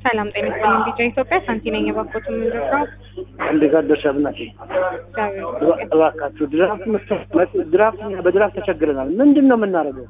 ሰላም ጤና ይስጥልኝ። ቢጫ ኢትዮጵያ ሳንቲ ነኝ። የባኮት የምንደፍረው እንዴት አደርሽ አብናቴ? እባካችሁ ድራፍት መስጠት ድራፍት በድራፍት ተቸግረናል። ምንድን ነው የምናደርገው?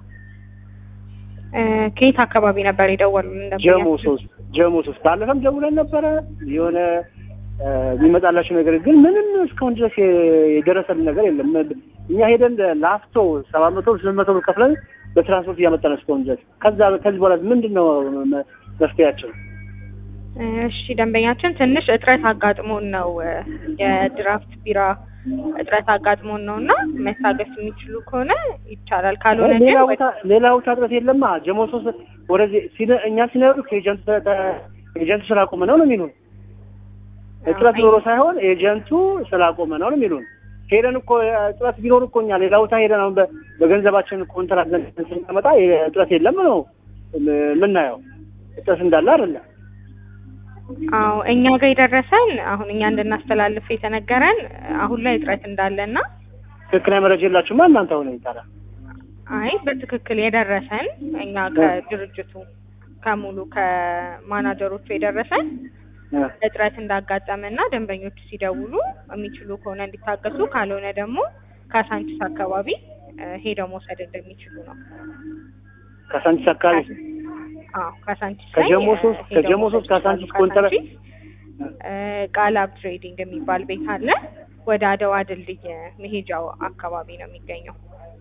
ከየት አካባቢ ነበር የደወሉልን? ጀሞ ሶስት ጀሞ ሶስት ባለፈም ደውለን ነበረ የሆነ የሚመጣላቸው ነገር ግን ምንም እስካሁን ድረስ የደረሰልን ነገር የለም። እኛ ሄደን ላፍቶ ሰባት መቶ ስምንት መቶ ብር ከፍለን በትራንስፖርት እያመጣን እስካሁን ድረስ ከዛ ከዚህ በኋላ ምንድን ነው መፍትሄያቸው? እሺ ደንበኛችን ትንሽ እጥረት አጋጥሞን ነው የድራፍት ቢራ እጥረት አጋጥሞን ነው እና መታገስ የሚችሉ ከሆነ ይቻላል። ካልሆነ ግን ሌላ ቦታ ሌላ ቦታ እጥረት የለማ። ጀሞ ሶስት ወደዚህ እኛ ሲነሩ ከኤጀንቱ ኤጀንቱ ስላቆመ ነው ነው የሚሉን። እጥረት ኖሮ ሳይሆን ኤጀንቱ ስላቆመ ነው ነው የሚሉን። ሄደን እኮ እጥረት ቢኖር እኮ እኛ ሌላ ቦታ ሄደን አሁን በገንዘባችን ኮንትራት ስናመጣ እጥረት የለም ነው የምናየው። እጥረት እንዳለ አይደለም። አዎ እኛ ጋር የደረሰን አሁን እኛ እንድናስተላልፍ የተነገረን አሁን ላይ እጥረት እንዳለና ትክክለኛ መረጃ የላችሁማ እናንተ አሁን ይታላል። አይ በትክክል የደረሰን እኛ ከድርጅቱ ከሙሉ ከማናጀሮቹ የደረሰን እጥረት እንዳጋጠመና ደንበኞቹ ሲደውሉ የሚችሉ ከሆነ እንዲታገሱ ካልሆነ ደግሞ ካሳንቺስ አካባቢ ሄደው መውሰድ እንደሚችሉ ነው። ካሳንቺስ አካባቢ አዎ ካሳንቺስ ከጀሞ ሶስት ከጀሞ ሶስት ካሳንቺስ ኮንትራ ቃላብ ትሬዲንግ የሚባል ቤት አለ። ወደ አድዋ ድልድይ መሄጃው አካባቢ ነው የሚገኘው።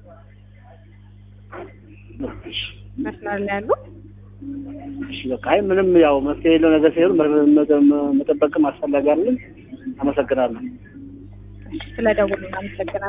መስመር ላይ ያሉ እሺ በቃ አይ ምንም ያው መፍትሄ የለው ነገር ሲሆን መጠበቅም አስፈላጊ አይደለም። አመሰግናለሁ። ስለ ደውሉ አመሰግናለሁ።